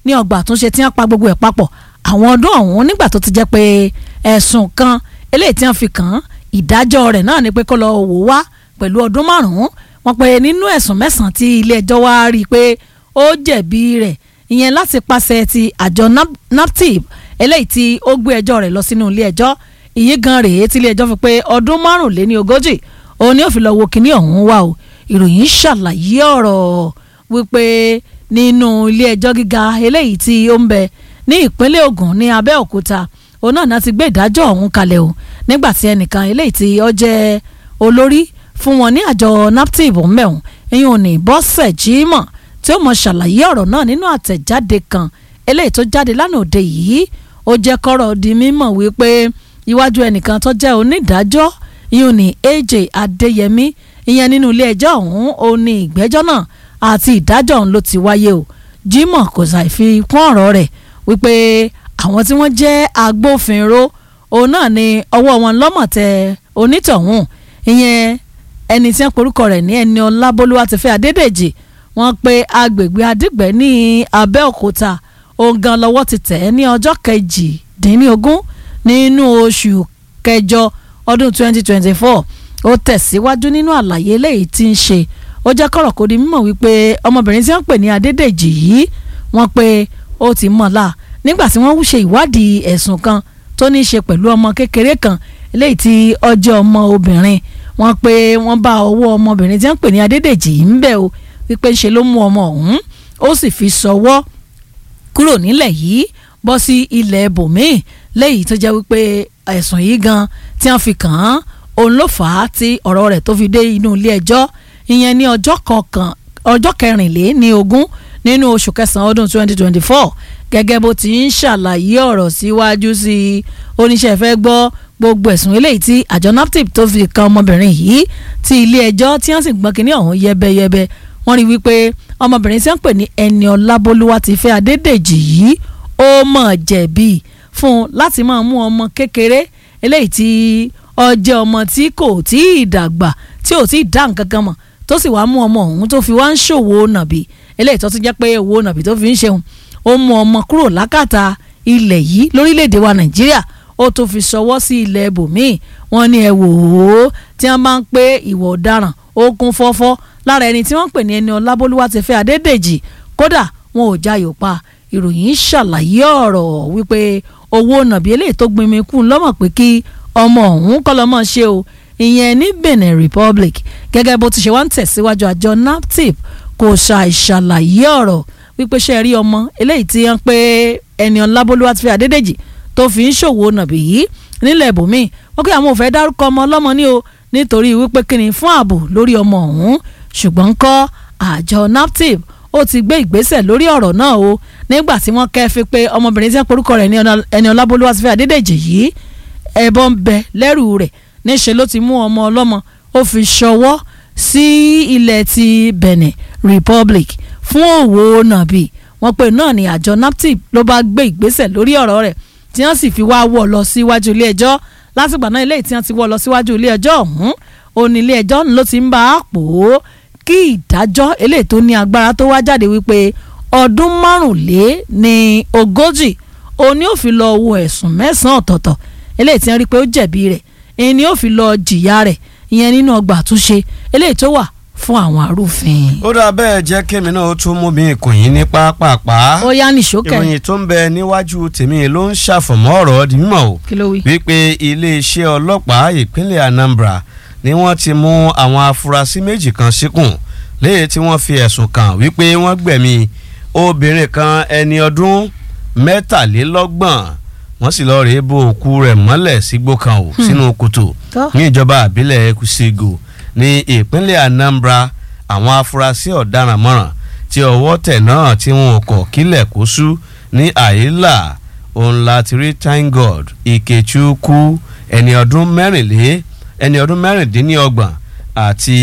ní ọgbà àtúnṣe tí wọ́n pa gbogbo ẹ̀ papọ̀ àwọn ọdún ọ̀hún nígbà tó ti jẹ́ pé ẹ̀sùn kan eléyìí tí wọ́n fi kàn án ìdájọ́ rẹ̀ náà ni pé kó lọ wò wá pẹ̀lú ọdún márùn-ún wọ́n pe nínú ẹ̀sùn mẹ́sàn-án tí ilé ẹjọ́ wá rí i pé ó jẹ̀bi rẹ̀ ìyẹn láti pàṣẹ ti àjọ naptip eléyìí tí ó gbé ẹjọ́ rẹ̀ lọ sínú ilé ẹjọ́ ìyí gan rèé tí ilé ẹjọ́ fi pé ọdún márùnléní ogójì òun ni ó fi lọ wo kinní ọ̀hún wá o ìròyìn ṣàlàyé ọ̀rọ̀ wípé nínú ilé ẹjọ́ gíga eléyìí tí ó ń bẹ ní ìpínlẹ̀ Ògùn ní Abẹ́òkúta òun náà náà ti gbé ìdájọ́ ọ̀hún kalẹ̀ o nígbà tí ẹnìkan eléyìí tí ó jẹ́ olórí fún wọn ní àjọ naptip mẹ́wọ̀n ẹ̀yìn òní bọ́sẹ̀ jímọ̀ tí ó mọ ṣàlàyé ọ̀rọ̀ náà nínú àtẹ̀jáde kan eléyìí tó jáde lánàá òde yìí ó jẹ́ kọ́rọ̀ di mímọ̀ wípé iwájú ẹnìkan tó jẹ́ onídàájọ́ ìyún ní AJ Adéyẹmí ìyẹn nínú ilé ẹjọ́ ọ̀hún ó ní ìgbẹ́jọ́ náà àti ìdájọ́ ọ̀hún ló ti wáyé o Jimoh kò ṣàì fi kún ọ̀rọ̀ rẹ̀ wípé àwọn tí wọ́n jẹ́ agbófinró òun náà ni ọwọ́ wọn lọ́mọ̀ tẹ onítọ̀hún ìyẹn ẹni tí wọ́n porúkọ rẹ̀ ní ẹni Ọlábólúwatifẹ́ Adédèjì wọ́n pe agbègbè Adígbẹ́ ní Abẹ́òkúta òun gan lọ́wọ́ ti tẹ̀ ẹ́ ní ọjọ́ kejìdínlógún nínú oṣù kẹjọ ọdún 2024 ó tẹ̀síwájú nínú àlàyé eléyìí tí ń ṣe ó jẹ́ kọ̀rọ̀ kó di mímọ̀ wípé ọmọbìnrin tí wọ́n pè ní Adédèjì yìí wọ́n pe ó ti mọ̀ la nígbà tí wọ́n ṣe ìwádìí ẹ̀sùn kan tó ní í ṣe pẹ̀lú ọmọ kékeré kan eléyìí tí ọjọ́ ọmọ obìnrin wọ́n pe wọ́n bá ọwọ́ ọmọbìnrin tí wọ́n pè ní Adédèjì yìí ń bẹ̀ o wípé ṣe ló mú ọmọ ọ̀hún ó sì fi sọwọ́ kúrò nílẹ̀ yìí bọ́ sí ilẹ̀ bòmíì lẹ́yìn tó jẹ́ wípé ẹ̀sùn yìí gan tí wọ́n fi kàn án òun ló fà á tí ọ̀rọ̀ rẹ̀ tó fi dé inú ilé ẹjọ́ ìyẹn ní ọjọ́ kọkàn ọjọ́ kẹrìnlé ní ogún nínú oṣù kẹsàn-án ọdún 2024 gẹ́gẹ́ bó ti ń ṣàlàyé ọ̀rọ̀ síwájú sí i oníṣẹ́ fẹ́ gbọ́ gbogbo ẹ̀sùn eléyìí tí àjọ naptip tó fi kan ọmọbìnrin yìí tí ilé ẹjọ́ tí wọ́n sì gbọ́n kínní ọ̀hún yẹbẹyẹbẹ wọ́n rí wípé ọmọbìnrin tí wọ́n pè ní ẹni ọlábólúwatifẹ́ adédèjì yìí ó mọ̀ jẹ̀bi fún un láti máa mú ọmọ kékeré eléyìí tí ọjọ́ ọmọ tí kò tí ì dàgbà tí ò tí ì dá nǹkan kan mọ̀ tó sì wá mú ọmọ ọ̀hún tó fi wá ń ṣòwò nàbì eléyìí tó ti jẹ́ pé owó nàbì tó fi ń ṣeun ó mú ọmọ kúrò lákàtà ilẹ̀ yìí lórílẹ̀‐èdè wa nàìjíríà ó tó fi ṣọwọ́ sí ilẹ̀ ibòmíì wọ́n ní ẹ wò ó tí wọ́n bá ń pé ìwà ọ̀daràn ó kún fọ́fọ́ lára ẹni tí wọ́n ń pè ní ẹni ọlábólúwàtífẹ́ adédèjì kódà wọn ò jayò pa ìròyìn ṣàlàyé ọ̀rọ̀ wípé owó nàbí eléyìí tó gbinmi kú lọ́mọ̀ pé kí ọmọ ọ̀hún kọ́ lọ́mọ ṣe o ìyẹn ní Benin Republic gẹ́gẹ́ bó ti ṣe wá ń tẹ̀síwájú àjọ naptip kò ṣàìṣàlàyé ọ̀rọ̀ wípé ṣe rí ọmọ eléyìí tí wọ́n pé ẹni ọlábólúwàtífẹ́ adédèjì tó fi ń ṣòwò nàbí yìí nílẹ̀ ibòmíì wọ́n kí àwọn ò fẹ́ dárúkọ ọmọ ọlọ́mọ ní o nítorí wípé kíni fún ààbò lórí ọmọ ọ̀hún ṣùgbọ́n kọ́ àjọ naptip ó ti gbé ìgbésẹ̀ lórí ọ̀rọ̀ náà o nígbà tí wọ́n kẹ́fí pé ọmọbìnrin tí wọ́n porúkọ rẹ̀ ní ẹni ọlábólúwàtífẹ́ adédèjì yìí ẹbọ ń bẹ lẹ́rù rẹ̀ níṣẹ́ ló ti mú ọmọ ọlọ́mọ ó fi ṣọwọ́ sí ilẹ̀ ti Benin Republic fún òwò nàbì wọ́n pè náà ní àjọ naptip ló bá gbé ìgbésẹ̀ lórí ọ̀rọ̀ rẹ̀ tí wọ́n sì fi wá wọ̀ lọ síwájú ilé ẹjọ́ látìgbà náà ilé tí wọ́n ti wọ̀ lọ síwájú ilé ẹjọ́ ọ̀hún òní ilé ẹjọ́ ló ti ń bá a pò ó kí ìdájọ́ eléyìí tó ní agbára tó wá jáde wípé ọdún márùnlé ní ogójì òní ò fi lọ wo ẹ̀sùn mẹ́sàn-án ọ̀tọ̀ọ̀tọ̀ eléyìí tí wọ́n rí pé ó jẹ̀bi rẹ̀ ẹni ò fi lọ jìyà rẹ̀ ìyẹn nínú ọgbà àtúnṣe eléyìí tó wà fún àwọn arúfin. ó dà bẹ́ẹ̀ jẹ́ kémi náà ó tún mú mi ìkùn yín ní pápápá. ó yá ní ṣókè. ìròyìn tó ń bẹ níwájú tèmi ló ń ṣàfọ̀mọ́ ọ̀rọ̀ di mímọ̀ o. kí ló wí. wípé iléeṣẹ́ ọlọ́pàá ìpínlẹ̀ Anambra ni wọ́n ti mú àwọn afurasí méjì kan síkùn léyìí tí wọ́n fi ẹ̀sùn kàn wípé wọ́n gbẹ̀mí obìnrin kan ẹni ọdún mẹ́tàlélọ́gbọ̀n wọ́n sì lọ́ọ́ rèé bo òkú rẹ̀ mọ́lẹ̀ sígbó kan ò sínú kòtò ní ìjọba àbílẹ̀ Ekusigo ní ìpínlẹ̀ Anambra àwọn afurasí ọ̀daràn mọ́ràn tí ọwọ́ tẹ̀ náà tí wọn kọ̀ kílẹ̀ kó sú ní àyílà òun láti rí thank God Ikechukwu ẹni ọdún mẹ́rìnlé ẹni ọdún mẹ́rìndínlọ́gbọ̀n àti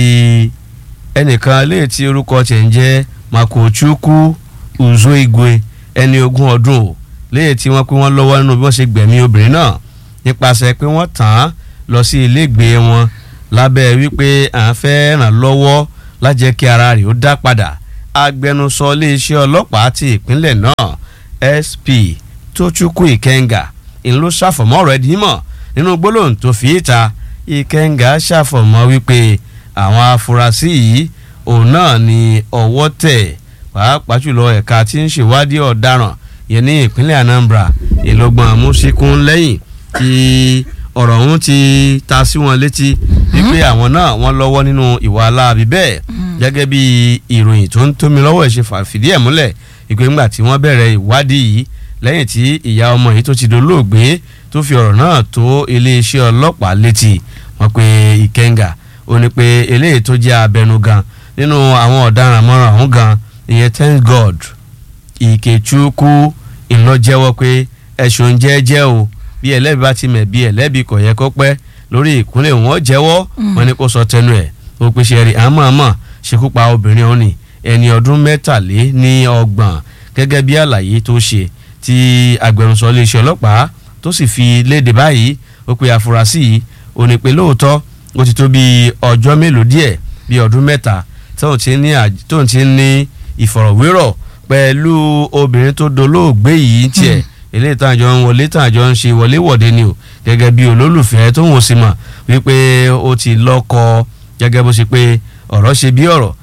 ẹnìkan léè tí orúkọ tiẹ̀ ń jẹ́ Makochukwu Uzoigwe ẹni ogún ọdún o léè tí wọ́n pé wọ́n lọ́wọ́ nínú bí wọ́n ṣe gbẹ̀mí obìnrin náà nípasẹ̀ pé wọ́n tàn án lọ sí ilégbèé wọn lábẹ́ wípé à ń fẹ́ ràn lọ́wọ́ lájẹ́ kí ara rẹ̀ ó dá padà agbẹnusọ iléeṣẹ́ ọlọ́pàá ti ìpínlẹ̀ náà sp Tochukwu Ikenga ń ló ṣàfọ̀mọ́ ọ̀rọ̀ ẹ̀dín mọ̀ nínú gbólóhùn tó fi ìta Ikenga ṣàfọ̀mọ́ wípé àwọn afurasí yìí òun náà ni ọwọ́ tẹ̀ pàápàá jùlọ ẹ̀ka tí ń ṣèwádìí ọ̀daràn yẹn ní ìpínlẹ̀ Anambra ìlọgbọ̀n àmúṣikún lẹ́yìn tí ọ̀rọ̀ ọ̀hún ti ta sí wọn létí wípé àwọn náà wọ́n lọ́wọ́ nínú ìwà aláàbí bẹ́ẹ̀ gẹ́gẹ́ bí ìròyìn tó ń tómi lọ́wọ́ ẹ̀ ṣe fìdí ẹ̀ múlẹ̀ ìpè ńgbà tí wọ́n bẹ̀rẹ̀ ìwádìí yìí lẹ́yìn tí ìyá ọmọ yìí tó ti dolóògbé tó fi ọ̀rọ̀ náà tó iléeṣẹ́ ọlọ́pàá létí wọ́n pe Ìkẹ́ngà ó ní pé eléyìí tó jẹ́ abẹnugan nínú àwọn ọ̀daràn mọ́ràn ọ̀hún gan ìyẹn thank God Ìkechukwu ìlọ́jẹ́wọ́ pé ẹ̀sùn jẹ́jẹ́ o bí ẹlẹ́bi bá ti mẹ̀ bí ẹlẹ́bi kò yẹ kó pẹ́ lórí ìkúnlẹ̀ wọn jẹ́wọ́ wọn ni kó sọ tẹnu ẹ̀ ó pèsè rí àmọ́àmọ́ ṣekú pa obìnrin òní ẹni ọdún mẹ́tàlé ní ọgbọ̀n gẹ́gẹ́ bí àlàyé tó ṣe tí agbẹnusọ iléeṣẹ́ ọlọ́pàá tó sì fi léde báyìí ó pe àfúrásì yìí ó ní pé lóòótọ́ ó ti tó bí ọjọ́ mélòó díẹ̀ bí ọdún mẹ́ta tóun ti ń ní ìfọ̀rọ̀wérọ̀ pẹ̀lú obìnrin tó dolóògbé yìí tiẹ̀ eléyìí tá àjọ ń wọlé tá àjọ ń ṣe wọléwọ̀de ni o gẹ́gẹ́ bí olólùfẹ́ tó ń wò sí mọ̀ wípé ó ti lọ́kọ gẹ́gẹ́ bó ṣe pé ọ̀rọ̀ ṣe bí ọ̀rọ̀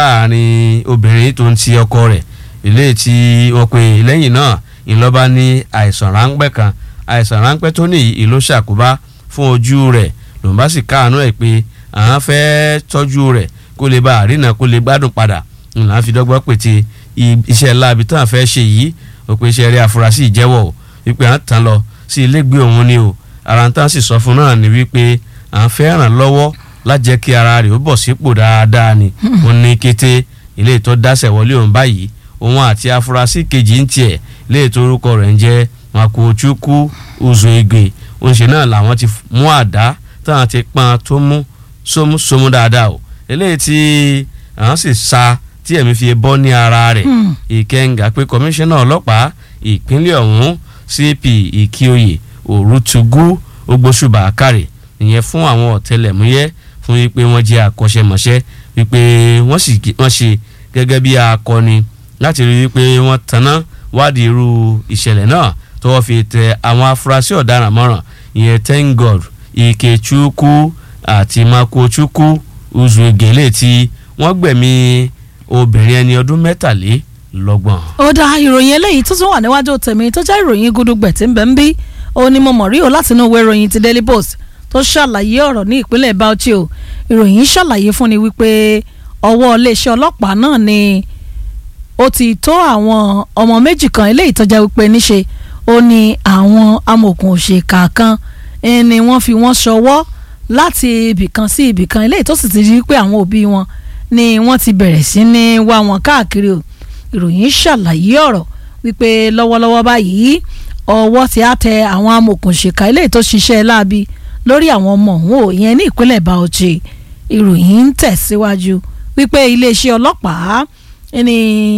láàrin obìnrin tó ń ti ọkọ rẹ̀ eléyìí tí wọ́n pe lẹ́yìn náà ìlọ́ba ní àìsàn ráńpẹ́ kan àìsàn ráńpẹ́ tó ní ìlú ṣàkóbá fún ojú rẹ̀ lòun bá sì káàánú ẹ̀ pé àwọn fẹ́ tọ́jú rẹ̀ kó lè bá àrínà kó lè gbádùn padà ńlá fi dọ́gbọ́n pète iṣẹ́ láabi tó à fẹ́ ṣe yìí ó pe iṣẹ́ rí afurasí ìjẹ́wọ́ o wípé à ń tàn lọ sí ilégbé òun ni o ara ń tán sì sọ fún náà ni wípé à ń fẹ́ ràn lọ́wọ́ lájẹ́ kí ara rẹ̀ ó bọ̀ sípò dáadáa ni ó ní kété ilé ìtọ́ dáṣẹ̀ wọlé òun báyìí òun àti afurasí kejì ń tiẹ̀ ilé ìtọ́ orúkọ rẹ̀ ń jẹ́ Makochukwu Uzoigwe oṣù náà làwọn ti mú àdá táwọn ti pọn tó mú sómúsómú dáadáa o eléyìí tí àwọn sì sa tí ẹ̀mí fi bọ́ ní ara rẹ̀ ìkẹ́ngà pé kọmíṣánná ọlọ́pàá ìpínlẹ̀ ọ̀hún cp ìkíoyè òrùtùgú ogbóṣùbà àkàrẹ̀ ìyẹn fún àwọn ọ̀tẹlẹ̀múyẹ́ fún wípé wọ́n jẹ́ akọ́ṣẹ́mọṣẹ́ wípé wọ́n sì wọ́n ṣe gẹ́gẹ́ bí akọni láti rí wípé wọ́n tanná wádìí irú ìṣẹ̀lẹ̀ náà tọ́wọ́ fi tẹ àwọn afurasí ọ̀daràn mọ́ràn ìyẹn thank god Ikechukwu àti Makochukwu Uzuegele tí wọ́n gbẹ̀mí obìnrin ẹni ọdún mẹ́tàlélọ́gbọ̀n. ó dá ìròyìn eléyìí tó tún wà níwájú tèmi tó jẹ́ ìròyìn gudugbẹ̀ tí ń bẹ ń bí ó ní mo mọ̀ rí o láti inú ìwé ìròyìn ti Daily Post tó ṣàlàyé ọ̀rọ̀ ní ìpínlẹ̀ Bauchi o ìròyìn ṣàlàyé fún ni wípé ọwọ́ iléeṣẹ́ ọlọ́pàá náà ni ó ti tó àwọn ọmọ méjì kan eléyìí tó jẹ́ wípé níṣe ó ní àwọn amòòkùn òṣèkà kan ni wọ́n fi wọ́n ṣọwọ́ láti ibìkan sí ibìkan eléyìí tó sì ti rí pé àwọn òbí wọn ni wọ́n ti bẹ̀rẹ̀ sí ní wá wọn káàkiri o ìròyìn ṣàlàyé ọ̀rọ̀ wípé lọ́wọ́lọ́wọ́ báyìí ọwọ́ ti á tẹ àwọn amòòkùnṣèkà eléyìí tó ṣiṣẹ́ láabi lórí àwọn ọmọ òun ò ìyẹn ní ìpínlẹ̀ Bauchi ìròyìn ń tẹ̀síwájú wípé iléeṣẹ́ ọlọ́pàá ni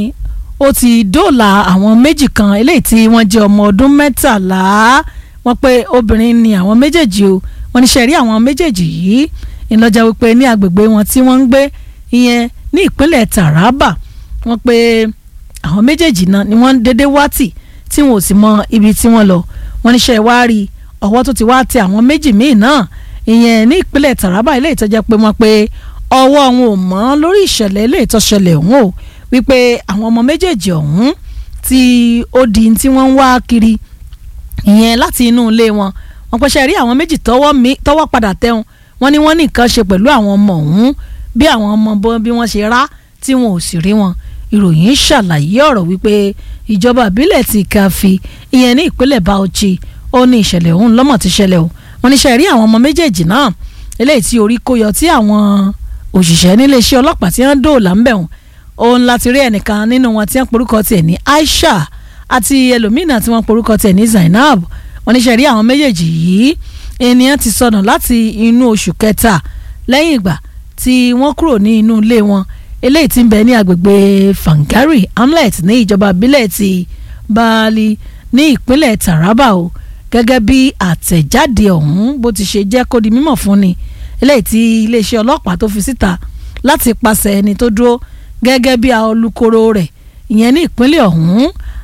ó ti dóòlà àwọn méjì kan eléyìí tí wọ́n jẹ́ ọmọ ọdún mẹ́tàlá wọ́n pé obìnrin ni àwọn méjèèjì o wọ́n ní sẹ́rí àwọn méjèèjì yìí ìlọ́jà wípé ní agbègbè wọn tí wọ́n ń gbé ìyẹn ní ìpínlẹ̀ Taraba wọ́n pé àwọn méjèèjì náà ni wọ́n ń dédé wá tì tí wọn ò sì mọ ibi tí wọ́n lọ wọ́n ní sẹ́ wá rí ọwọ́ tó ti wá tẹ àwọn méjì míì náà ìyẹn ní ìpínlẹ̀ Taraba ilé ìtọ́jà pé wọ́n pé ọwọ́ wọn ò mọ́ lórí ìṣẹ̀lẹ̀ ilé ìtọ́ṣẹlẹ̀ ọ̀hún o wípé àwọn ọmọ méjèèjì ọ̀hún tí ó di tí wọ́n ń wá kiri ìyẹn láti inú ilé wọn wọ́n pẹ́ṣẹ́ rí àwọn méjì tọ́wọ́ padà tẹ̀hún wọ́n ní wọ́n ní nǹkan ṣe pẹ̀lú àwọn ọmọ ọ̀hún bí àwọn ọmọ bí wọ́n ṣe rá tí wọn ò sì rí wọn ìròyìn ṣàlàyé ọ̀rọ̀ wípé ìjọba ìbílẹ̀ ti Kàfí ìyẹn ní ìpínlẹ̀ Bauchi ó ní ìṣẹ̀lẹ̀ ọ̀hún lọ́mọ̀ ti ṣẹlẹ̀ o wọ́n ní ṣe rí àwọn ọmọ méjèèjì náà eléyìí tí orí kó yọ tí àwọn òṣìṣẹ́ níléeṣẹ́ ọlọ́pàá tí wọ́n dóòlà ń bẹ̀ wọ́n òun láti rí ẹnìkan nínú wọn tí wọ́n porúkọ tiẹ̀ ní Aisha àti ẹlòmínà tí wọ́n porúkọ tiẹ̀ ní Zainab wọ́n ní ṣe rí àwọn méjèèjì yìí ènìyàn ti sọnù láti inú oṣù kẹta lẹ́yìn ìgbà tí wọ́n kúrò ní inú ilé wọn eléyìí tí ń bẹ ní agbègbè Fangari hamlet ní ìjọba ìbílẹ̀ ti Baali ní ìpínlẹ̀ Taraba o gẹ́gẹ́ bí àtẹ̀jáde ọ̀hún bó ti ṣe jẹ́ kó di mímọ̀ fún ni eléyìí tí iléeṣẹ́ ọlọ́pàá tó fi síta láti pàṣẹ ẹni tó dúró gẹ́gẹ́ bí olùkóró rẹ̀ ìyẹn ní ìpínlẹ̀ ọ̀hún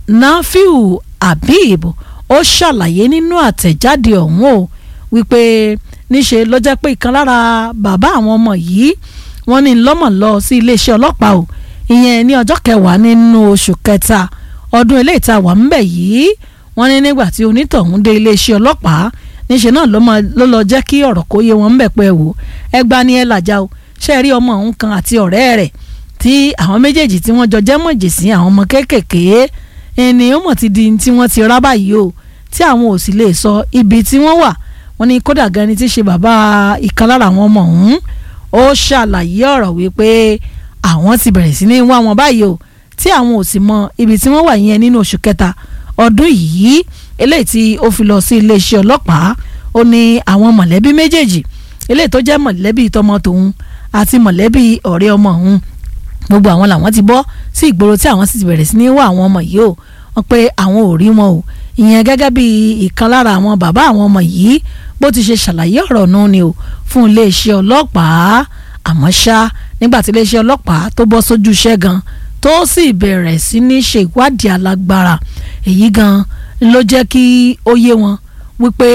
nafiu habib ó ṣàlàyé nínú àtẹ̀jáde ọ̀hún o wípé níṣe ló jẹ́ pé ìkan lára bàbá àwọn ọmọ yìí wọ́n ní lọ́mọ̀ lọ sí iléeṣẹ́ ọlọ́pàá o ìyẹn ní ọjọ́ kẹwàá nínú oṣù kẹta ọdún eléyìí tá a wà ńbẹ̀ yìí wọ́n ní nígbà tí onítọ̀hún dé iléeṣẹ́ ọlọ́pàá níṣẹ́ náà ló lọ jẹ́ kí ọ̀rọ̀ kó yé wọn ńbẹ̀ pé wò ẹgbà ni ẹ làjà o ṣe rí ọmọ òun kan àti ọ̀rẹ́ rẹ̀ tí àwọn méjèèjì tí wọ́n jọ jẹ́ mọ̀jèsí àwọn ọmọ kéékèèké ènìyàn mọ̀ ti di tí wọ́n ti rá báyìí o tí àwọn ò sì lè sọ ibi tí wọ́n wà wọ́n ní kódà gan ni tí ṣe bàbá ìkan lára àwọn ọmọ ọ̀hún ó ṣàlàyé ọ̀rọ̀ wípé àwọn ti bẹ̀rẹ̀ sí ní wá wọn báyìí o tí àwọn ò sì mọ ibi tí wọ́n wà yẹn nínú oṣù kẹta ọdún yìí eléyìí tí ó fi lọ sí iléeṣẹ́ ọlọ́pàá ó ní àwọn mọ̀lẹ́bí méjèèjì eléyìí tó jẹ́ mọ̀lẹ́bí tọmọ tòun àti mọ̀lẹ́bí ọ̀rẹ́ ọmọ òun gbogbo àwọn làwọn ti bọ́ sí ìgboro tí àwọn sì ti bẹ̀rẹ̀ sí ní wá àwọn ọmọ yìí o wọ́n pé àwọn ò rí wọn o ìyẹn gẹ́gẹ́ bí ìkan lára àwọn bàbá àwọn ọmọ yìí bó ti ṣe ṣàlàyé ọ̀rọ̀ náà ni o fún iléeṣẹ́ ọlọ́pàá àmọ́ ṣá nígbà tí iléeṣẹ́ ọlọ́pàá tó bọ́ sójú iṣẹ́ gan tó sì bẹ̀rẹ̀ sí ní ṣe ìwádìí alágbára èyí gan ló jẹ́ kí ó yé wọn wípé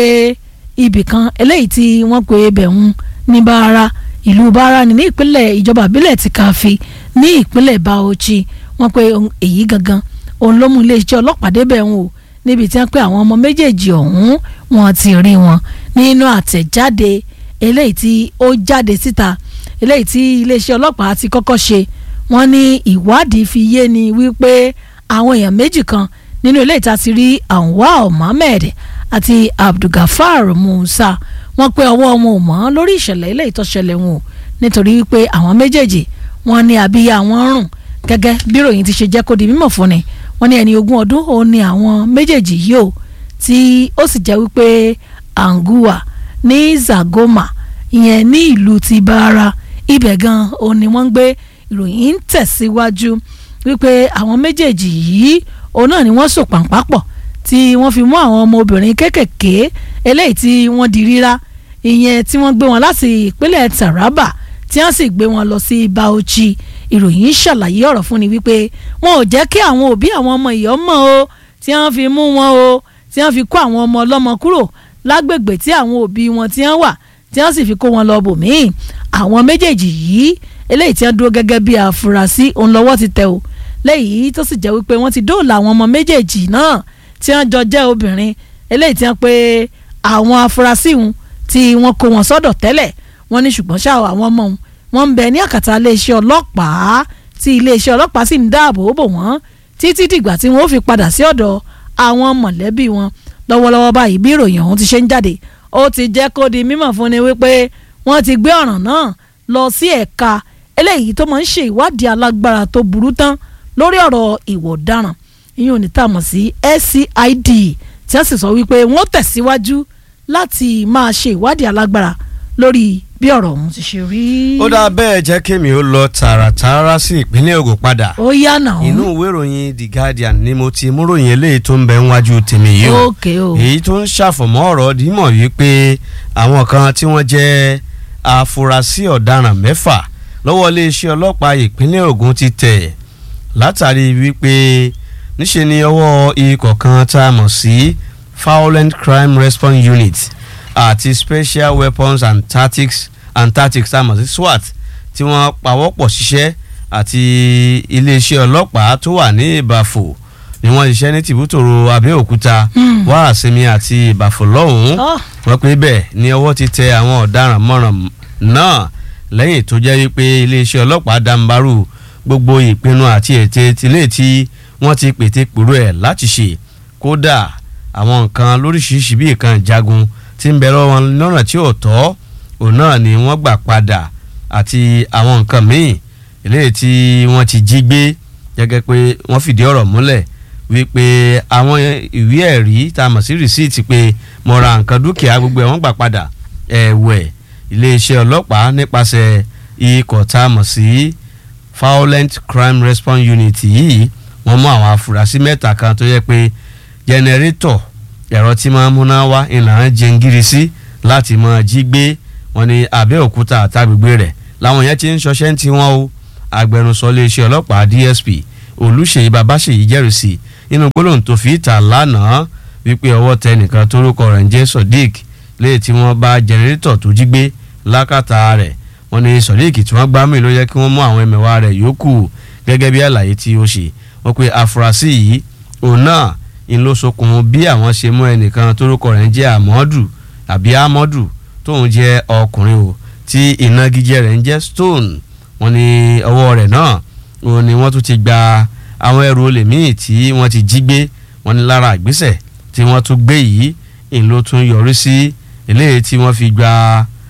ibì kan eléyìí tí wọ́n pe ibẹ̀ ń ní bára ìlú bára ní ìpínlẹ̀ ìjọba ìbílẹ̀ ti káfí ní ìpínlẹ̀ Bauchi wọ́n pe èyí gangan òun ló mú iléeṣẹ́ ọlọ́pàá débẹ̀ ń o níbi tí wọ́n pe àwọn ọmọ méjèèjì ọ̀hún wọ́n ti rí wọn nínú àtẹ̀jáde eléyìí tí ó jáde síta eléyìí tí iléeṣẹ́ ọlọ́pàá ti kọ́kọ́ ṣe wọ́n ní ìwádìí fi yé ni wípé àwọn èèyàn méjì kan nínú eléyìí tá a ti rí Anwar Mohammed àti Abdulgafar Musa wọ́n pé ọwọ́ wọn ò mọ́ lórí ìṣẹ̀lẹ̀ eléyìí tó ṣẹlẹ̀ wọn o nítorí wípé àwọn méjèèjì wọ́n ní abíyá wọn rùn gẹ́gẹ́ bí ròyìn ti ṣe jẹ́ kó di mímọ̀ fún ni wọ́n ní ẹni ogún ọdún òun ni àwọn méjèèjì yìí o tí ó sì jẹ́ wípé Angua ní Zagoma ìyẹn ní ìlú ti Bara ibẹ̀ gan òun ni wọ́n ń gbé ìròyìn ń tẹ̀síwájú wípé àwọn méjèèjì yìí òun náà ni wọ́n sò pàǹpá pọ̀ tí wọ́n fi mú àwọn ọmọ obìnrin kéékèèké eléyìí tí wọ́n di rírá ìyẹn tí wọ́n gbé wọn láti ìpínlẹ̀ Taraba tí wọ́n sì gbé wọn lọ sí Bauchi ìròyìn ṣàlàyé ọ̀rọ̀ fún ni wípé wọn ò jẹ́ kí àwọn òbí àwọn ọmọ ìyọ́ mọ̀ o tí wọ́n fi mú wọn o tí wọ́n fi kó àwọn ọmọ ọlọ́mọ kúrò lágbègbè tí àwọn òbí wọn tí wọ́n wà tí wọ́n sì fi kó wọn lọ bòmíì àwọn méjèèjì yìí eléyìí tí wọ́n dúró gẹ́gẹ́ bí àfúrásì òun lọ́wọ́ ti tẹ̀ o léyìí tó sì jẹ́ wípé wọ́n ti dóòlà àwọn ọmọ méjèèjì náà tí wọ́n jọ jẹ́ obìnrin eléyìí tí wọ́n pe àwọn afurasí wọn tí wọ́n kó wọn sọ́dọ̀ tẹ́lẹ̀ wọ́n ní ṣùgbọ́n ṣá àwọn ọmọ wọn wọ́n ń bẹ ní àkàtà iléeṣẹ́ ọlọ́pàá tí iléeṣẹ́ ọlọ́pàá sì ń dáàbò bò wọ́n títí dìgbà tí wọ́n ó fi padà sí ọ̀dọ̀ àwọn mọ̀lẹ́bí wọn lọ́wọ́lọ́wọ́ báyìí bí ìròyìn ọ̀hún ti ṣe ń jáde ó ti jẹ́ kó di mímọ̀ fún ni wípé wọ́n ti gbé ọ̀ràn náà lọ sí ẹ̀ka eléyìí tó máa ń ṣe ìwádìí alágbára tó burú tán lórí ọ̀rọ̀ ìwọ̀ ọ̀daràn ìyẹn ò ní tà mọ̀ sí SCID tí wọ́n sì sọ wípé wọ́n tẹ̀síwájú láti máa ṣe ìwádìí alágbára lórí bí ọ̀rọ̀ ọ̀hún ti ṣe rí. ó dáa bẹ́ẹ̀ jẹ́ kémi ó lọ tààràtààrà sí ìpínlẹ̀ Ògùn padà ó yá náà. inú ìwé ìròyìn The Guardian ni mo ti mú ròyìn eléyìí tó ń bẹ níwájú tèmi yìí o ókè o. èyí tó ń ṣàfọ̀mọ́ ọ̀rọ̀ dímọ̀ wípé àwọn kan tí wọ́n jẹ́ afurasí ọ̀daràn mẹ́fà lọ́wọ́ iléeṣẹ́ ọlọ́pàá ìpínlẹ̀ Ògùn ti tẹ̀ látàrí wípé níṣe ni ọwọ́ ikọ̀ kan tá a mọ̀ sí Violent Crime Response Unit àti Special Weapons and Tactics and Tactics tá a mọ̀ sí SWAT tí wọ́n pawọ́pọ̀ ṣiṣẹ́ àti iléeṣẹ́ ọlọ́pàá tó wà ní Ìbàfò ni wọ́n ṣiṣẹ́ ní tìbútòrò Abẹ́òkúta wàásìmí àti Ìbàfò lọ́hùn-ún Ọ́. wọ́n pé bẹ́ẹ̀ ni ọwọ́ ti tẹ àwọn ọ̀daràn mọ́ràn náà lẹ́yìn tó jẹ́ wípé iléeṣẹ́ ọlọ́pàá dàǹbarù gbogbo ìpinnu àti ète tilé tí wọ́n ti pète pèrò ẹ̀ láti ṣe kódà àwọn nǹkan lóríṣiríṣi bíi nǹkan ìjagun tí ń bẹ lọ́wọ́ wọn lọ́nà tí ò tọ́ òun náà ni wọ́n gbà padà àti àwọn nǹkan míì eléyìí tí wọ́n ti jí gbé gẹ́gẹ́ pé wọ́n fìdí ọ̀rọ̀ múlẹ̀ wípé àwọn ìwé ẹ̀rí tá a mọ̀ sí rìsíìtì pé mo ra nǹkan dúkìá gbogbo ẹ̀ wọ́n gbà padà ẹ̀wẹ̀ iléeṣẹ́ ọlọ́pàá nípasẹ̀ ikọ̀ tá a mọ̀ sí violent crime response unit yìí wọ́n mú àwọn afurasí mẹ́ta kan tó yẹ pé jẹnẹrétọ̀ ẹ̀rọ tí máa ń múná wá ìlànà jẹngírí sí láti máa jí gbé wọn ní Abẹ́òkúta àtàgbègbè rẹ̀ làwọn yẹn ti ń ṣọṣẹ́ ń tiwọn o agbẹnusọ iléeṣẹ́ ọlọ́pàá DSP Olúṣèyí Babáṣèyí jẹ́rìí sí nínú gbólóhùn tó fi ìta lánàá wípé ọwọ́ tẹ nìkan tórúkọ rẹ̀ ń jẹ́ Sodiq léyìí tí wọ́n bá jẹnẹrétọ̀ tó jí gbé lákàtà rẹ̀ wọ́n ní Sodiq tí wọ́n gbá mì ló yẹ kí wọ́n mú àwọn ẹ̀mẹ̀wá rẹ̀ yòókù gẹ́gẹ́ bí àlàyé tí ó ṣe wọ́n pe afurasí yìí òun náà ń ló sokùn bí àwọn ṣe mú ẹnìkan tórúkọ rẹ̀ ń jẹ́ Amadu àbí Amadu tóun jẹ́ ọkùnrin o tí ìnagijẹ rẹ̀ ń jẹ́ Stone wọ́n ní ọwọ́ rẹ̀ náà òun ni wọ́n tún ti gba àwọn ẹrù olè míì tí wọ́n ti jí gbé wọ́n ní lára ìgbésẹ̀ tí wọ́n tún gbé yìí ń ló tún yọrí sí eléyìí tí wọ́n fi gba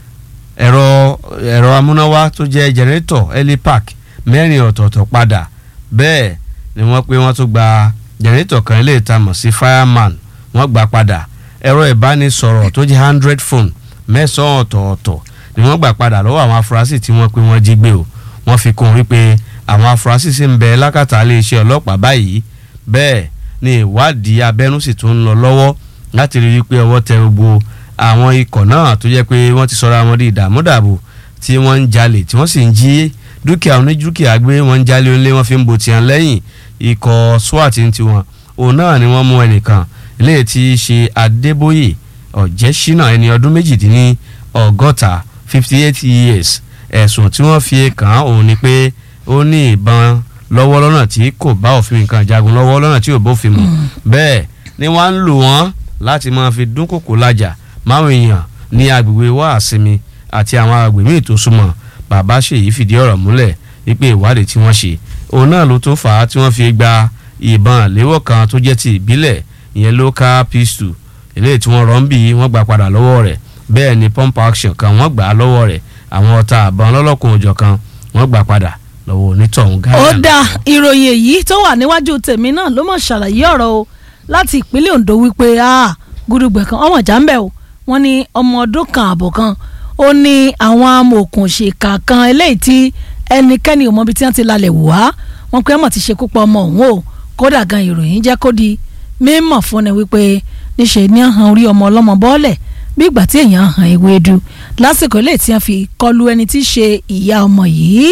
ẹ̀rọ ẹ̀rọ amúnáwá tó jẹ́ jẹnẹrétọ̀ helipack mẹ́rin ọ̀tọ̀ọ̀tọ̀ padà bẹ́ẹ̀ ni wọ́n pé wọ́n tún gba jẹnẹrétọ̀ kan eléyìí tá a mọ̀ sí fireman wọ́n gbà padà ẹ̀rọ ìbánisọ̀rọ̀ tó jẹ́ hundred phone mẹ́sàn-án ọ̀tọ̀ọ̀tọ̀ ni wọ́n gbà padà lọ́wọ́ àwọn afurasí tí wọ́n pé wọ́n jí gbé o wọ́n fi kún un wípé àwọn afurasí sì ń bẹ lákàtà iléeṣẹ́ ọlọ́pàá báyìí bẹ́ẹ̀ ni ìwádìí abẹ́nú sì tún ń lọ lọ́wọ́ láti rí i pé ọwọ́ tẹ gbogbo àwọn ikọ̀ náà tó jẹ́ pé wọ́n ti sọra wọn di ìdààmúdàbò tí wọ́n ń jalè tí wọ́n sì ń jí dúkìá onídúkìá gbé wọ́n ń jalè onílé wọ́n fi ń bo tiẹ̀ lẹ́yìn ikọ̀ SWAT ń tiwọn òun náà ni wọ́n mú ẹnìkan eléyìí tí í ṣe Adébóyè Ọ̀jẹ́ṣínà ẹni ọdún méjìdínní ọgọ́ta fifty eight years ẹ̀sùn tí wọ́n fi kàn án òun ni pé ó ní ìbọn lọ́wọ́ lọ́nà tí kò bá òfin nǹkan jagun lọ́wọ́ lọ́nà tí ò bófin mu bẹ́ẹ̀ ni wọ́n ń lò wọ́n láti máa fi dúnkòkò lájà máwọn èèyàn ní agbègbè wàásìmí àti àwọn agbègbè míì tó súnmọ́ bàbá ṣèyí fìdí ọ̀rọ̀ múlẹ̀ wípé ìwádìí tí wọ́n ṣe òun náà ló tún fà á tí wọ́n fi gba ìbọn àléwọ́ kan tó jẹ́ ti ìbílẹ̀ ìyẹn local pistol eléyìí tí wọ́n rọ́ ń bì í wọ́n gbà padà lọ́wọ́ rẹ̀ bẹ́ẹ̀ ni pump action kan wọ́n gbà á lọ́wọ́ rẹ̀ àwọn ọ̀tá àbọ̀n lọ́lọ́kùn òjọ̀ kan wọ́n gbà padà lọ́wọ́ onítọ̀hún gáyà. ó dá ìròyìn èyí tó wà níwájú tèmi náà ló mọ̀ ṣàlàyé ọ̀rọ̀ o láti ìpínlẹ̀ Ondo wípé gúdúgbẹ̀ kan ọmọ ìjà ń bẹ̀ o wọ́n ní ọmọ ọdún kan àbọ̀ kan ó ní àwọn amòòkùnṣèkà kan eléyìí tí ẹnikẹ́ni ò mọ ibi tí wọ́n ti lalẹ̀ wò wá wọ́n pé ọmọ ti ṣekú pa ọmọ òun o kódà gan ìròyìn jẹ́ kó di mímọ̀ fún ni wípé níṣẹ́ ní hàn orí ọmọ ọlọ́mọ bọ́ọ̀lẹ̀ bí ìgbà tí èèyàn hàn ewédú lásìkò eléyìí tí wọ́n fi kọlu ẹni tí í ṣe ìyá ọmọ yìí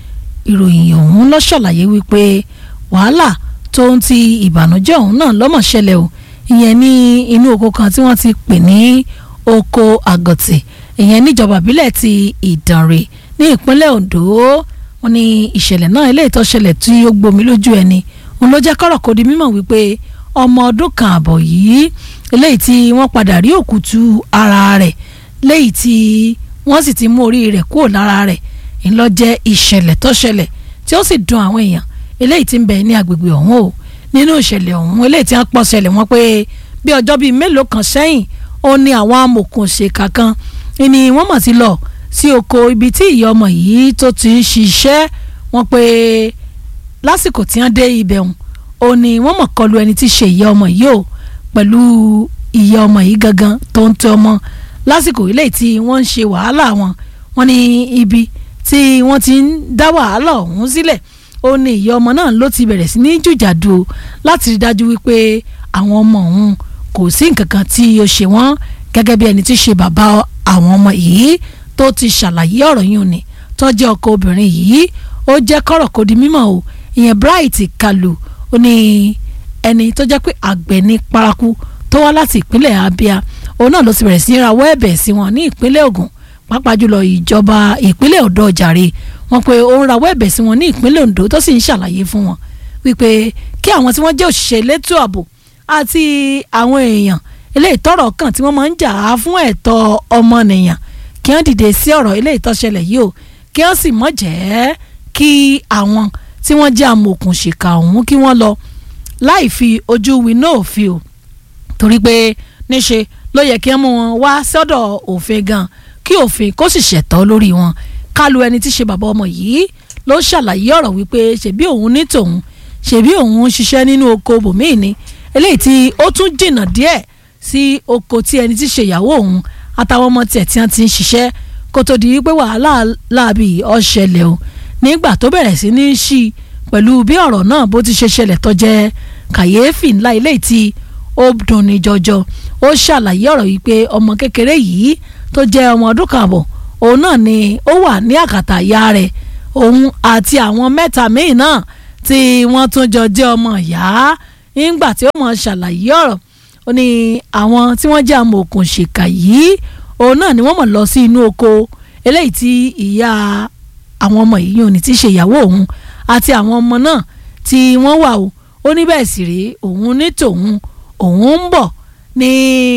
ìròyìn ọ̀hún ló ṣàlàyé wípé wàhálà tó ń ti ìbànújẹ́ ọ̀hún náà lọ́mọ̀ ṣẹlẹ̀ o ìyẹn ní inú oko kan tí wọ́n ti pè ní oko àgọ̀tì ìyẹn níjọba ìbílẹ̀ ti ìdànrè ní ìpínlẹ̀ Ondo wọ́n ní ìṣẹ̀lẹ̀ náà eléyìí tó ṣẹlẹ̀ tí ó gbomi lójú ẹni òun ló jẹ́ kọ́rọ̀ kó di mímọ̀ wípé ọmọ ọdún kan àbọ̀ yìí eléyìí tí wọ́n padà rí òkútu ara rẹ̀ léyìí tí wọ́n sì ti mú orí rẹ̀ kúrò lára rẹ̀ ńlọ jẹ́ ìṣẹ̀lẹ̀ tó ṣẹlẹ̀ tí ó sì dùn àwọn èèyàn eléyìí tí ń bẹ ní agbègbè ọ̀hún o nínú ìṣẹ̀lẹ̀ ọ̀hún eléyìí tí wọ́n pọ̀ ṣẹlẹ̀ wọ́n pé bí ọjọ́ bíi mélòó kan sẹ́yìn ó ní àwọn amòòkùnṣèkà kan ni wọ́n mọ̀ sí lọ sí oko ibi tí ìyá ọmọ yìí tó ti ń ṣiṣẹ́ wọ́n pé lásìkò tí wọ́n dé ibẹ̀ ọ̀hún ó ní wọ́n mọ̀ kọlu ẹni tí ṣe ìyá ọmọ yìí o pẹ̀lú ìyá ọmọ yìí gangan tó ń tẹ ọmọ lásìkò eléyìí tí wọ́n ń ṣe wàhálà wọn wọ́n ní ibi tí wọ́n ti ń dá wàhálà ọ̀hún sílẹ̀ ó ní ìyá ọmọ náà ló ti bẹ̀rẹ̀ sí ní jùjàdù láti rí dájú wípé àwọn ọmọ ọ̀hún kò sí nǹkan kan tí ó ṣe wọ́n gẹ́gẹ́ bí ẹni tí ṣe bàbá àwọn ọmọ yìí tó ti ṣàlàyé ọ̀rọ̀ yìí ni tó jẹ́ ọkọ obìnrin yìí ó jẹ́ kọ́rọ̀ kó di mímọ̀ o ìyẹn Bright Kalu ó ní ẹni tó jẹ́ pé àgbẹ̀ ní paraku tó wá láti ìpínlẹ̀ Abia òun náà ló ti bẹ̀rẹ̀ sí í rawọ́ ẹ̀bẹ̀ sí wọn ní ìpínlẹ̀ Ògùn pàápàá jùlọ ìjọba ìpínlẹ̀ Ondo jàre wọ́n pé ó ń rawọ́ ẹ̀bẹ̀ sí wọn ní ìpínlẹ̀ Ondo tó sì ń ṣàlàyé fún wọn wípé kí àwọn tí wọ́n jẹ́ òṣìṣẹ́ elétò ààbò àti àwọn èèyàn eléyìí tọ́rọ̀ kàn tí wọ́n máa ń jà á fún ẹ̀tọ́ ọmọnìyàn kí wọ́n dìde sí ọ̀rọ̀ eléyìí tó ṣẹlẹ̀ yìí o kí wọ́n sì mọ̀ jẹ́ kí àwọn tí wọ́n jẹ́ amòòkùnṣìkà ọ̀hún kí wọ́n lọ láì fi ojú winá òfin o torí pé níṣe ló yẹ kí wọ́n mú wọn wá sọ́dọ̀ òfin gan kí òfin kó sì ṣẹ̀tọ́ lórí wọn kálu ẹni tí ṣe bàbá ọmọ yìí ló ṣàlàyé ọ̀rọ̀ wípé ṣebí òun ní tòun ṣebí òun ń ṣiṣẹ́ nínú oko bòmíì ni eléyìí tí ó tún jìnnà díẹ̀ sí oko tí ẹni tí ṣe ìyàwó òun àtàwọn ọmọ tiẹ̀ tí wọ́n ti ń ṣiṣẹ́ kó tó di wípé wàhálà láàbì ọ̀ṣẹlẹ̀ o nígbà tó bẹ̀rẹ̀ sí ní ṣí pẹ̀lú bí ọ̀rọ̀ náà bó ti ṣe ṣẹlẹ̀ tó jẹ́ kàyéfì ńlá eléyìí tí ó dùn ní jọjọ ó ṣàlàyé ọ̀rọ̀ yìí pé ọmọ kékeré yìí tó jẹ́ ọmọ ọdún kan àbọ̀ òun náà ni ó wà ní àkàtà ìyá rẹ̀ òun àti àwọn mẹ́ta míì náà tí wọ́n tún jọ jẹ́ ọmọ ìyá nígbà tí ó mọ̀ ṣàlàyé ọ̀rọ̀ ó ní àwọn tí wọ́n jẹ́ amòòkùn ṣèkà yìí òun náà ni wọ́n mọ̀ lọ sí inú oko eléyìí tí ìyá àwọn ọmọ yìí ò ní ti ṣe ìyàwó òun àti àwọn ọmọ náà tí wọ́n wà o ó ní bẹ́ẹ̀ sì rèé òun ní tòun òun ń bọ̀ ní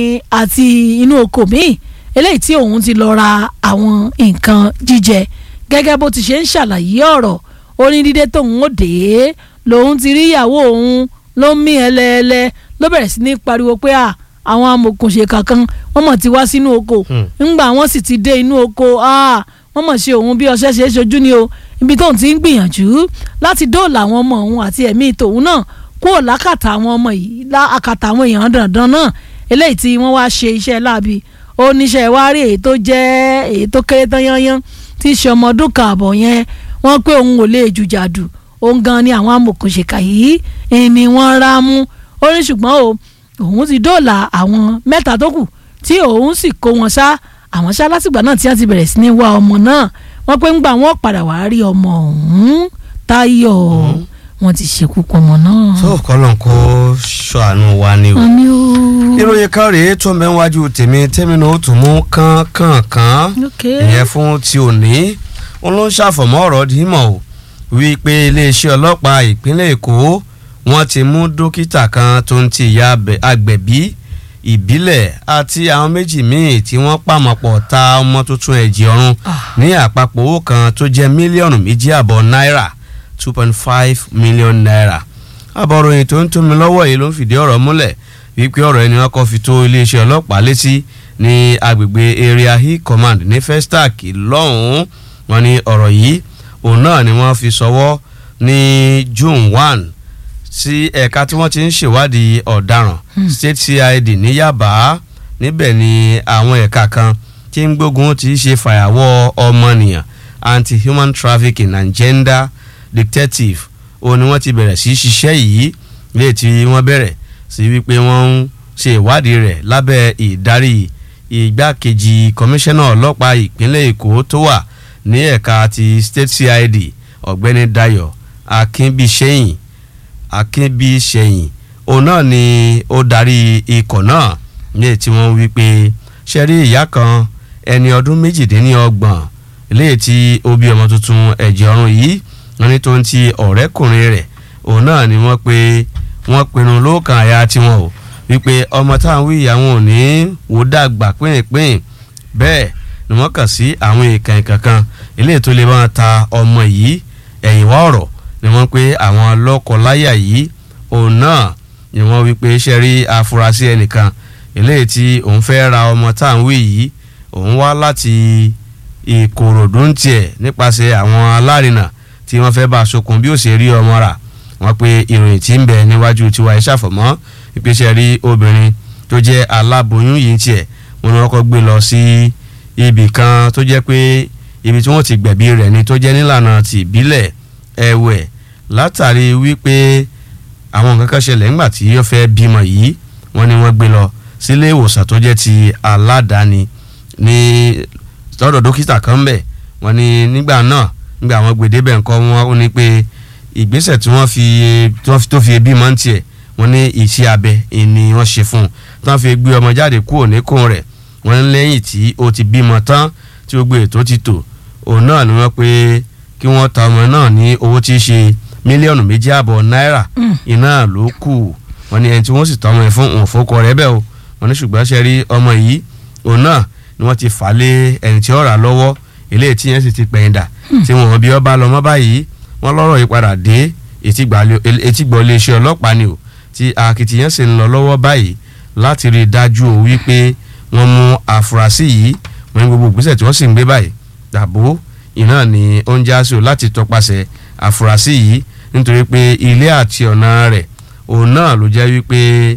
àti inú oko míì eléyìí tí òun ti lọ ra àwọn nǹkan jíjẹ gẹ́gẹ́ bó ti ṣe ń ṣàlàyé ọ̀rọ̀ ó ní dídé tóun ó dé lòun ti rí ìyàwó òun ló ń mí ẹlẹ́ẹ̀lẹ́ ló bẹ̀rẹ̀ sí ní pariwo pé à àwọn amòkùnṣèkà kan wọ́n mọ̀ ti wá sínú oko ńgbà wọ́n sì ti dé inú oko wọ́n mọ̀ ṣe òun bí ọṣẹ́ ṣe é ṣojú ni o ibi tóun ti ń gbìyànjú láti dóòlà àwọn ọmọ òun àti ẹ̀mí tòun náà kúrò lákàtà àwọn ọmọ yìí lákàtà àwọn èèyàn dandan náà eléyìí tí wọ́n wá ṣe iṣẹ́ láabi ó níṣẹ́ wá rí èyí tó jẹ́ èyí tó kéré tán yányán tí í ṣe ọmọ ọdún kan àbọ̀ yẹn wọ́n pé òun ò lè jùjàdù òun gan ni àwọn amòkùnṣèkà yìí ni wọ́n rá mú ó ní ṣùgbọ́n o òun ti dóòlà àwọn mẹ́ta tó kù tí òun sì kó wọn sá àwọn sá látìgbà náà tí wọ́n ti bẹ̀rẹ̀ sí ní wá ọmọ náà wọ́n pé ńgbà wọ́n padà wá rí ọmọ ọ̀hún táyọ̀ wọ́n ti ṣekú pọ̀ ọmọ náà. tó kọ́lọ́n kó ṣàánú wa ni o. àmì o. ìròyìn kan rèé tó ń bẹ wájú tèmi tèmi náà ó tún mú kánkànkán ìyẹn fún ti òní wọn ló ń ṣàfọ̀mọ́ ọ̀rọ̀ dìímọ̀ o wípé iléeṣẹ́ ọlọ́pàá ìpínlẹ̀ èkó wọ́n ti mú dókítà kan tó ń ti ìyá agbẹ̀bí ìbílẹ̀ àti àwọn méjì míì tí wọ́n pàmòpọ̀ ta ọmọ tuntun ẹ̀jẹ̀ ọ̀run ní àpapọ̀ owó kan tó jẹ́ mílíọ̀nù méjì àbọ̀ náírà two point five million naira àbọ̀ròyìn tó ń tómi lọ́wọ́ yìí ló ń fìdí ọ̀rọ̀ múlẹ̀ wípé ọ̀rọ̀ ẹni wọn kọ́ fi tó iléeṣẹ́ ọlọ́pàá létí ní agbègbè area hill command ní festac lọ́hùn-ún wọn ní ọ̀rọ̀ yìí òun náà ni wọ́n fi sọwọ́ ní june one sí ẹ̀ka tí wọ́n ti ń ṣèwádìí ọ̀daràn state cid ní yaba níbẹ̀ ni àwọn ẹ̀ka kan tí ń gbógun ti ṣe fàyàwọ́ ọmọnìyàn anti-human trafficking and gender detective òun ni wọ́n ti bẹ̀rẹ̀ sí ṣiṣẹ́ yìí léè tí wọ́n bẹ̀rẹ̀ sí wípé wọ́n ń ṣe ìwádìí rẹ̀ lábẹ́ ìdarí ìgbákejì kọmíṣánná ọlọ́pàá ìpínlẹ̀ èkó tó wà ní ẹ̀ka ti state cid ọ̀gbẹ́ni dayo akínbíṣẹ́yìn akínbíṣẹ́yìn òun náà ni ó darí ikọ̀ náà léè tí wọ́n wí pé ṣe rí ìyá kan ẹni ọdún méjìdínlọ́gbọ̀n léè tí ó bí ọmọ tuntun ẹ̀jẹ̀ ọ̀run yìí wọ́n ní tó ń ti ọ̀rẹ́kùnrin rẹ̀ òun náà ni wọ́n pé wọ́n pinnu lóòkàn àyà tiwọn o wípé ọmọ táwọn wí àwọn ò ní wò dàgbà pínpín bẹ́ẹ̀ ni wọ́n kàn sí àwọn èèkàn kankan eléyìí tó lè máa ta ọmọ yìí ẹ̀yìn wá ọ̀rọ̀ ni wọ́n pé àwọn lọ́kọ-láyà yìí òun náà ni wọ́n wí pé ṣe rí afurasí ẹnìkan eléyìí tí òun fẹ́ ra ọmọ táwọn wí yìí òun wá láti ìkòròdú ń tiẹ̀ nípasẹ̀ àwọn alárinà tí wọ́n fẹ́ bá a sokùn bí ó ṣe rí ọmọ rà wọ́n pe ìròyìn tí ń bẹ níwájú tiwa ẹ̀ ṣàfọ̀mọ́ ìpèsè rí obìnrin tó jẹ́ aláboyún yìí tiẹ̀ wọ́n ní wọ́n kọ́ gbé lọ sí ibì kan tó jẹ́ pé ibi tí wọ́n ti gbẹ̀bí rẹ̀ ni tó jẹ́ nílànà ti ìbílẹ̀ ẹ̀wẹ̀ látàrí wípé àwọn nǹkan kan ṣẹlẹ̀ ńgbà tí ó fẹ́ bímọ yìí wọ́n ní wọ́n gbé lọ sílé ìwòsàn tó jẹ́ ti aládàáni ní lọ́dọ̀ dókítà kan bẹ̀ wọ́n ní nígbà náà nígbà àwọn gbèdébẹ̀ nǹkan wọn ó ní pé ìgbésẹ̀ tí wọ́n fi tó fi bímọ ń tiẹ̀ wọ́n ní iṣẹ́ abẹ ni wọ́n ṣe fún un tí wọ́n fi gbé ọmọ jáde kúrò níkùn rẹ̀ wọ́n ní lẹ́yìn tí ó ti bímọ tán tí ó gbé ètò ti tò òun náà ni wọ́n pé kí wọ́n ta ọmọ náà ní owó tí í ṣe mílíọ̀nù méjì àbọ̀ náírà iná ló kù wọ́n ní ẹni tí wọ́n sì tọ́ ọmọ yẹn fún òun fòkọ rẹ̀ bẹ́ẹ̀ o wọ́n ní ṣùgbọ́n ṣe rí ọmọ yìí òun náà ni wọ́n ti fà lé ẹni tí ó rà lọ́wọ́ eléyìí tí yẹn sì ti pẹ̀yìn dà tí wọ́n bí ọba lọ mọ́ báyìí wọ́n lọ́rọ̀ yìí padà dé etígbọ̀ iléeṣẹ́ ọlọ́pàá ni o tí akitiyan sì ń lọ lọ́wọ́ báyìí láti rí i dájú o wípé wọ́n mú àfúrásì yìí wọ́n ní gbogbo ìgbésẹ̀ tí wọ́n sì ń gbé báyìí dàbò iná ni ó ń já sí o láti tọpasẹ̀ àfúrásì yìí nítorí pé ilé àti ọ̀nà rẹ̀ òun náà ló jẹ́ wípé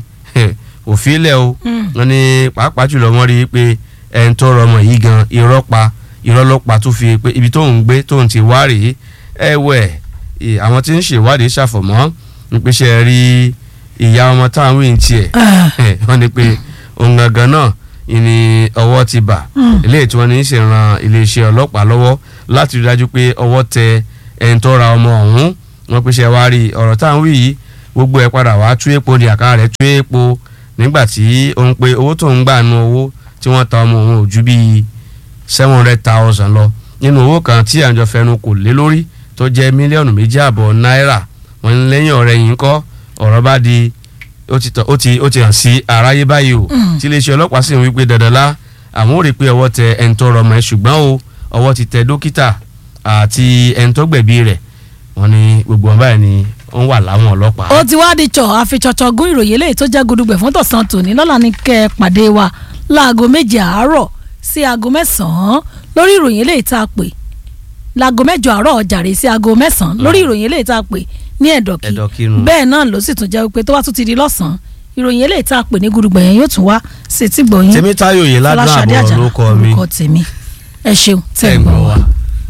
òfin ilẹ̀ o wọ́n ní pàápàá jùlọ wọ́n rí i pé ẹni tó rọmọ yìí gan irọ́ pa irọ́ ló pa tó fi pé ibi tóun gbé tóun ti wá rèé ẹ̀wẹ̀ àwọn tí ń ṣèwádìí ṣàfọ̀mọ́ nípasẹ̀ rí ìyá ọmọ táwọn wí ní tiẹ̀ wọ́n ní pé òun gangan náà ìní ọwọ́ ti bà eléyìí tí wọ́n ní í ṣe ran iléeṣẹ́ ọlọ́pàá lọ́wọ́ láti rí dájú pé ọwọ́ tẹ ẹni tó ra ọmọ ọ̀hún wọ́n pèsè wá rí ọ̀rọ̀ táwọn wí yìí gbogbo ẹ̀ padà wá tú epo di àká rẹ̀ tú epo nígbà tí ó ń pe owó tó ń gbà nu owó tí wọ́n ta ọmọ òun ò ju bíi seven hundred thousand lọ nínú owó kan tí àjọ fẹnu kò lé lórí tó jẹ́ mílíọ̀nù méjì àbọ̀ náírà wọ́n ní lẹ́yìn ọ̀rẹ́ yìí ń kọ́ ọ̀rọ̀ bá di ó ti tọ- ó ti ó ti hàn sí aráyé báyìí o tí iléeṣẹ́ ọlọ́pàá sì ń wí pé dandan lá àwọn ò rí i pé ọwọ́ tẹ ẹni tó rọmọ ẹ ṣùgbọ́n o ọwọ́ ti tẹ dókítà àti ẹni tó gbẹ̀bí rẹ̀ wọ́n ní gbogbo wọn báyìí ni ó ń wà láwọn ọlọ́pàá. ó ti wá di tsọ àfitsọtsọ gún ìròyìn eléyìí tó jẹ́ gudugbẹ̀ fún tọ̀sán tòní lọ́la ní kẹ́ ẹ pàdé wa láago méje àárọ̀ sí aago mẹ́sàn-án lórí ìròyìn eléyìí tá a pè láago mẹ́jọ àárọ̀ jàre sí aago mẹ́sàn-án lórí ìròyìn eléyìí tá a pè ní ẹ̀dọ̀kí Ẹ̀dọ̀kí-nù. bẹ́ẹ̀ náà ló sì tún jẹ́ pé tó bá tún ti di lọ́sàn-án ìròyìn eléyìí tá a pè ní gudugbẹ̀ yẹn yóò tún wá sí ti gbọ̀yìn Tèmítáyọ̀ Oyèládùn Fọláṣadé àbọ̀ Àjàlá lórúkọ mi orúkọ tèmi ẹ ṣeun tẹ̀ Tẹ́ ń ń gbọ́ gbọ́ wa. wa.